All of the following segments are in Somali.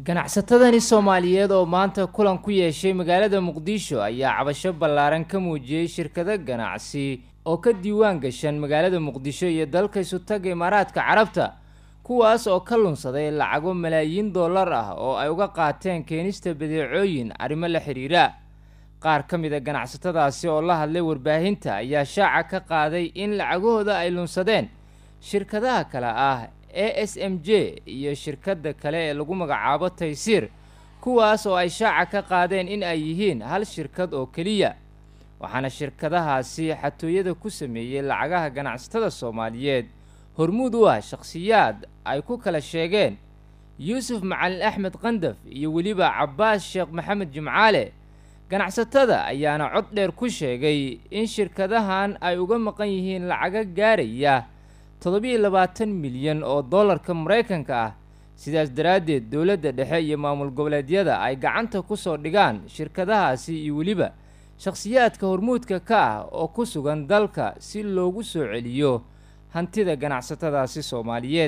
ganacsatadani soomaaliyeed oo maanta kulan ku yeeshay magaalada muqdisho ayaa cabasho ballaaran ka muujiyey shirkado ganacsi oo ka diiwaan gashan magaalada muqdisho iyo dalka isutaga imaaraadka carabta kuwaas oo ka lunsaday lacago malaayiin dollar ah oo ay uga qaateen keenista badeecooyin arrimo la xiriira qaar ka mid a ganacsatadaasi oo la hadlay warbaahinta ayaa shaaca ka qaaday in lacagahooda ay lunsadeen shirkadaha kale ah a s m j iyo shirkadda kale ee lagu magacaabo taysiir kuwaas oo ay shaaca ka qaadeen in ay yihiin hal shirkad oo keliya waxaana shirkadahaasi xatooyada ku sameeyey lacagaha ganacsatada soomaaliyeed hormuud u ah shakhsiyaad ay ku kala sheegeen yuusuf macalin axmed qandaf iyo weliba cabbaas sheekh maxamed jimcaale ganacsatada ayaana cod dheer ku sheegay in shirkadahan ay uga maqan yihiin lacaga gaaraya toddobiiyo labaatan milyan oo dollarka maraykanka ah sidaas daraaddeed dowladda dhexe iyo maamul goboleedyada ay gacanta ku soo dhigaan shirkadahaasi iyo weliba shakhsiyaadka hormuudka ka ah oo ku sugan dalka si loogu soo celiyo hantida ganacsatadaasi soomaaliyeed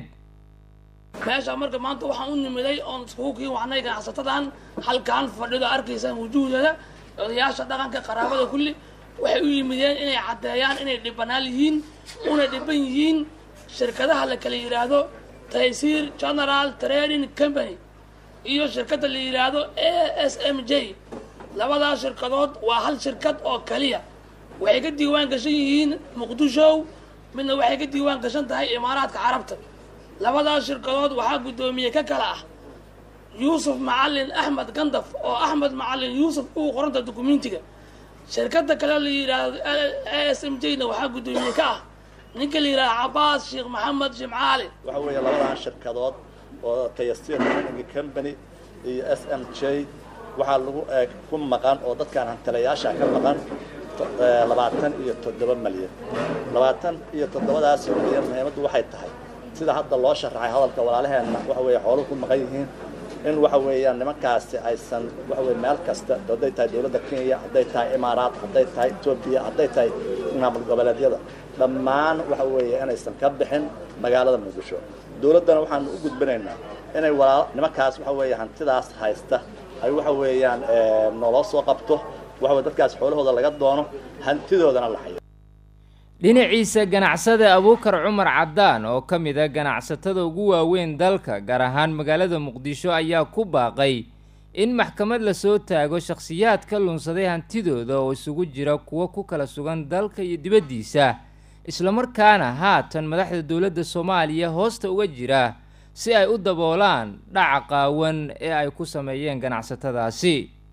meesha marka maanta waxaan u nimiday oon iskugu kii wacnay ganacsatadan halkaan fadhido arkaysaan wujuuhdada odayaasha dhaqanka qaraabada kulli waxay u yimideen inay caddeeyaan inay dhibanaal yihiin una dhiban yihiin shirkadaha la kala yidhaahdo taysiir general trading company iyo shirkadda la yidhaahdo a s m j labadaas shirkadood waa hal shirkad oo kaliya waxay ka diiwaan gashan yihiin muqdisho midna waxay ka diiwaan gashan tahay imaaraadka carabta labadaas shirkadood waxaa guddoomiye ka kala ah yuusuf macalin axmed gandaf oo axmed macalin yuusuf uu qoranta dukumentiga shirkadda kale la yidhaahdo a s m j na waxaa guddoomiye ka ah ninka la yidhahdo cabaas sheekh maxamed jimcaali waxa weeye labadan shirkadood oo tayastir mining company iyo s m j waxaa lagu ku maqan oo dadkaan hantilayaasha ka maqan labaatan iyo toddoba malyan labaatan iyo toddobadaas malyan muhiimaddu waxay tahay sida hadda loo sharaxay hadalka walaalaheenna waxa weeye xooluhu ku maqan yihiin in waxa weeyaan nimankaasi aysan waxa weye meel kasta hadday tahay dowladda kenya hadday tahay imaaraat hadday tahay etoobiya hadday tahay maamul goboleedyada dhammaan waxa weeye inaysan ka bixin magaalada muqdisho dowladdana waxaan u gudbinaynaa inay walaal nimankaas waxa weeye hantidaas haysta ay waxa weeyaan nooloo soo qabto waxa weye dadkaas xoolahooda laga doono hantidoodana la hayo dhinaciisa ganacsada abuukar cumar caddaan oo ka mid a ganacsatada ugu waaweyn dalka gaar ahaan magaalada muqdisho ayaa ku baaqay in maxkamad lasoo taago shakhsiyaad ka lunsaday hantidooda oo isugu jira kuwo ku kala sugan dalka iyo dibaddiisa islamarkaana haatan madaxda dowladda soomaaliya hoosta uga jira si ay u daboolaan dhaca qaawan ee ay ku sameeyeen ganacsatadaasi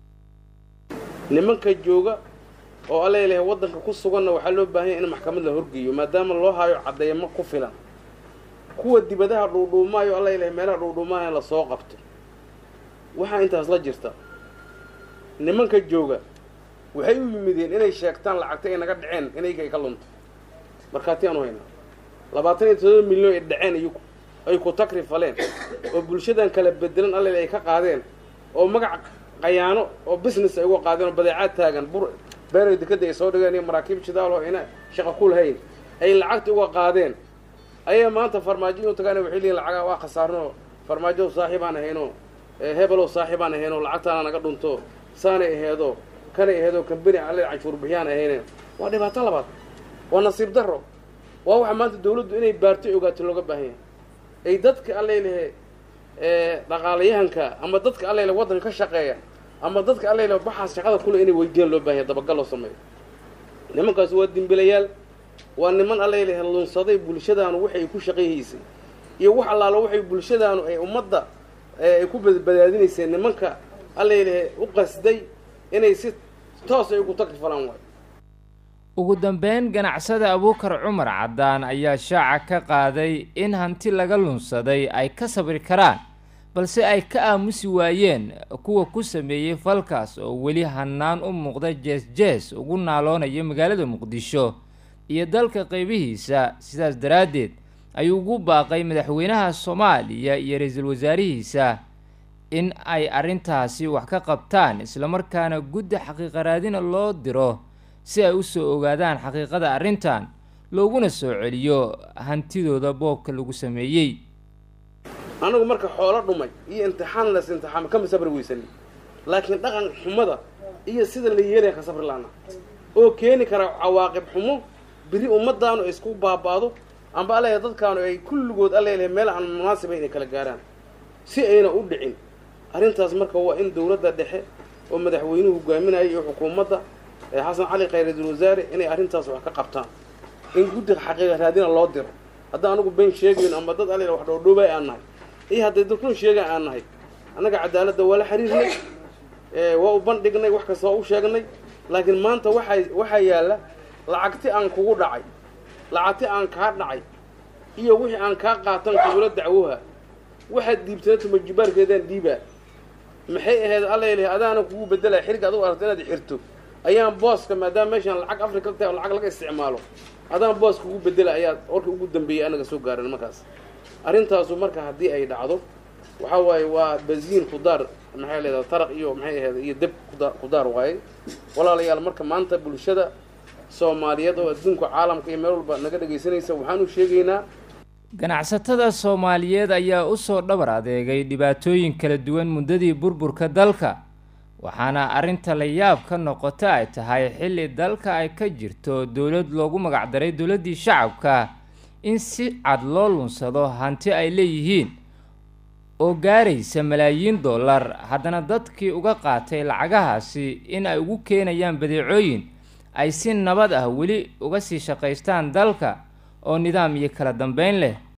nimanka jooga oo alaleeyahay waddanka ku suganna waxaa loo baahanya in maxkamad la horgeeyo maadaama loo hayo caddeeymo ku filan kuwa dibadaha dhuudhuumaayo alaleeyahay meelaha dhuudhuumaaya lasoo qabto waxaa intaas la jirta nimanka jooga waxay u yimideen inay sheegtaan lacagta ay naga dhaceen inayga ay ka lunto markhaati aanu haynaa labaatan iyo todoba milyan ay dhaceen iyagu ay ku takri faleen oo bulshadan kala bedelan alale ay ka qaadeen oo magac qayaano oo business ay uga qaadeen oo badeecaad taagan bur beeray dekadda ay soo dhigeen iyo maraakiib shidaal oo ina shaqa ku lahayn ay lacagta uga qaadeen ayaa maanta farmaajo inuu tagaan waxay leeyihin lacagaa waa khasaarno farmaajo saaxiibaan ahayno hebelow saaxiibaan ahayno lacagtaana naga dhunto saanay aheedo kanay aheedo kambani alle canshuur bixiyaan ahayne waa dhibaato labaad waa nasiib darro waa waxa maanta dawladdu inay baarto ogaato looga baahan yahay ay dadka alleylehe dhaqaalayahanka ama dadka alleyle waddanka ka shaqeeya ama dadka alleyle baxaas shaqada kule inay weydiyaan loo bahan yahay dabagal loo sameeyo nimankaas waa dimbilayaal waa niman alleylehe lunsaday bulshadaanu waxay ku shaqayhaysay iyo wax allaalo waxay bulshadaanu ay ummadda ay ku badbaadinayseen nimanka alleylehe u qasday inay si toos ay ugu tagri falaan waayo ugu dambeyn ganacsada abuukar cumar caddaan ayaa shaaca ka qaaday in hanti laga lunsaday ay ka sabri karaan balse ay ka aamusi waayeen kuwa ku sameeyey falkaas oo weli hannaan u muuqda jees-jees ugu naaloonaya magaalada muqdisho iyo dalka qaybihiisa sidaas daraaddeed ayuu ugu baaqay madaxweynaha soomaaliya iyo ra-iisul wasaarihiisa in ay arrintaasi wax ka qabtaan islamarkaana guddi xaqiiqaraadina loo diro si ay u soo ogaadaan xaqiiqada arrintan looguna soo celiyo hantidooda boobka lagu sameeyey annagu marka xoolo dhumay iyo imtixaan las imtixaama kama sabri weysanin laakiin dhaqan xumada iyo sida la yeelaya ka sabri laana oo keeni kara cawaaqib xumo biri ummadaanu ay isku baaba'do amba alaya dadkaanu ay kulligood alalehay meel aan munaasiba inay kala gaaraan si ayna u dhicin arrintaas marka waa in dowladda dhexe oo madaxweynuhu hogaaminaya iyo xukuumadda ee xasan cali khayr ra-iisul wasaare inay arrintaas wax ka qabtaan in guddiga xaqiiqa raadina loo diro haddaan anigu been sheegayno ama dad alala wax dhoodhoobay aan nahay iyo hadday dadkun sheegaan aan nahay annaga cadaaladda waa la xiriirnay waa u bandhignay wax kasta waa u sheegnay laakiin maanta waxaa waxaa yaalla lacagti aan kugu dhacay lacagti aan kaa dhacay iyo wixii aan kaa qaatan kugula dacwoha waxaad diibtana tumajibaarkeedaan dhiibaa maxay ahayd allaylah adaana kugu bedelaya xiriga adugu aragto inaad xirto ayaan booska maadaama meeshaan lacag africa tahay oo lacag laga isticmaalo adaan booska ugu bedela ayaa warka ugu dambeeyay anaga soo gaaran markaas arrintaasu marka haddii ay dhacdo waxaa waaye waa baziin khudaar maxay leedahay taraq iyo maxay ahayd iyo deb kudaar khudaar waaye walaalayaal marka maanta bulshada soomaaliyeed oo adduunka caalamka iyo meel walba naga dhegaysanaysa waxaan u sheegaynaa ganacsatada soomaaliyeed ayaa usoo dhabar adeegay dhibaatooyin kala duwan muddadii burburka dalka waxaana arrinta la yaab ka noqota ay tahay xilli dalka ay ka jirto dowlad loogu magacdaray dowladdii shacabka in si cad loo lunsado hanti ay leeyihiin oo gaaraysa malaayiin dollar haddana dadkii uga qaatay lacagahaasi in ay ugu keenayaan badeecooyin ay si nabad ah weli uga sii shaqaystaan dalka oo nidaam iyo kala dambeyn leh